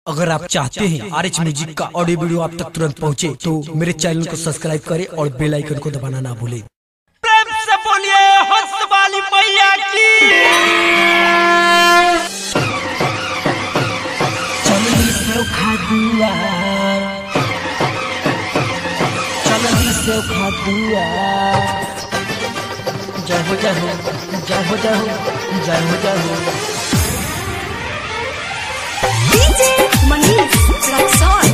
अगर आप चाहते हैं आर एच म्यूजिक का ऑडियो वीडियो आप तक तुरंत पहुंचे, तो मेरे चैनल को सब्सक्राइब करें और बेल आइकन को दबाना ना भूलें प्रेम से बोलिए हंस वाली मैया की चलनी से खादुआ चलनी से खादुआ जय हो जय हो जय हो जय हो जय हो जय हो DJ Manish Raxon.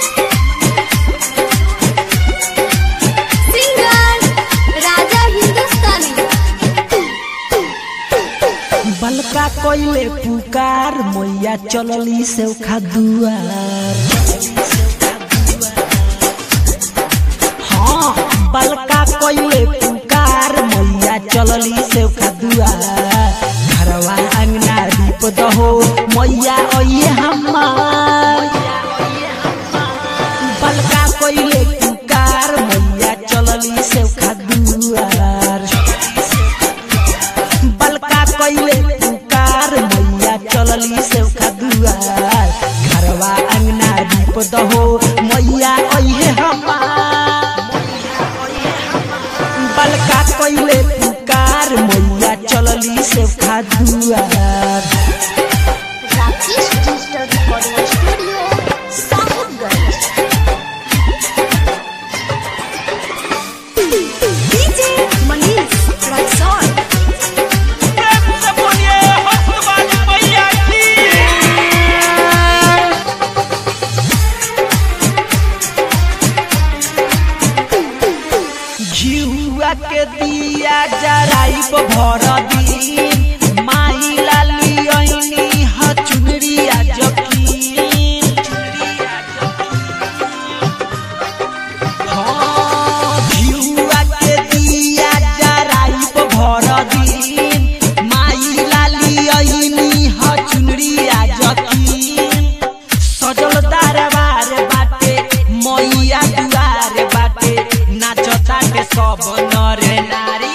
Singer Raja Hindustani. बलका कोइले पुकार मैया चलली से खादुआर हाँ बलका कोइले पुकार मैया चलली से खादुआर घरवा अंगना दीप दहो मैया ओये हमार बलका कोइले पुकार मैया चलली से खादुआर बलका कइले पुकार मैया चलली से दुआर घरवा अंगना दीप दहो मैया अइहे हमार बलका कइले पुकार मैया चलली से दुआर Rakesh Digital Recording Studio, Sahibganj. DJ Manish Raxon. प्रेम से बोलिए हंस वाली मैया की घिउआ के दिया जराइब भर दिन माई लाली ऐनी ह चुनरिया जकीन हाँ, घिउआ के दिया जराइब भर दिन माई लाली ऐनी ह चुनरिया जकीन सजल दरबार बाटे मैया दुआर बाटे नाचताटे सब नर नारी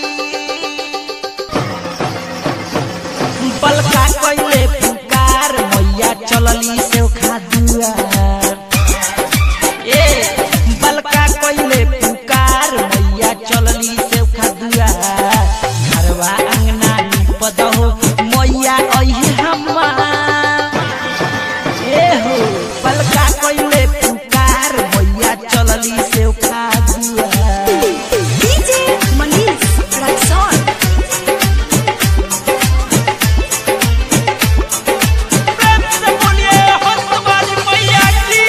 बलका कइले पुकार मैया चलली से दुआर ए बलका कइले पुकार मैया चलली से दुआर घरवा अंगना नीप दहो मैया अइहे हमार ए हो पलका कइले पुकार मैया चलली से दुआर DJ Manish Raxon. प्रेम से बोलिए हंस वाली मैया की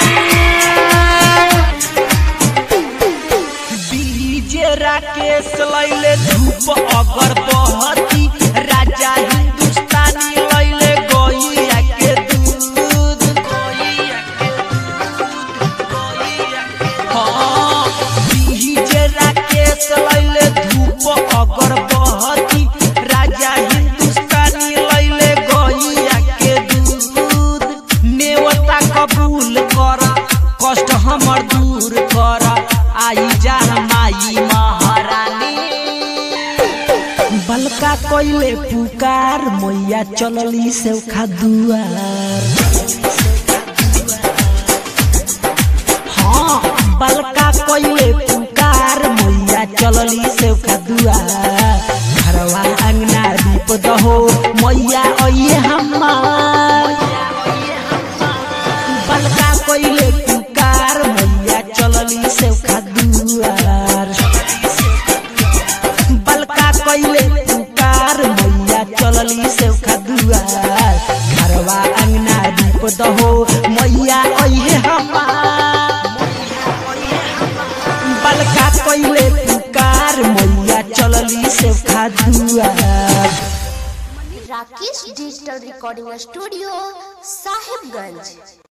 डीजे राकेश लैले धूप अगर बहती राजा हिंदुस्तानी लैले गैया के दूध गैया के दूध गैया के हाँ डीजे राकेश लैले धूप अगर बहती राजा हिंदुस्तानी लैले गैया के दूध नेवता कबूल कर कष्ट हमर दूर कर आई जा माई महारानी बलका कइले पुकार मैया चलली से दुआर हाँ बलका कइले पुकार मैया चलली से दुआर घरवा अंगना दीप दहो मैया अइहे हमार बलका कइले पुकार मैया चलली से दुआर बलका कइले पुकार मैया चलली से दुआर घरवा अंगना दीप दहो मैया अइहे हमार बलका कइले पुकार मैया चलली से दुआर Rakesh Digital Recording Studio, Sahibganj.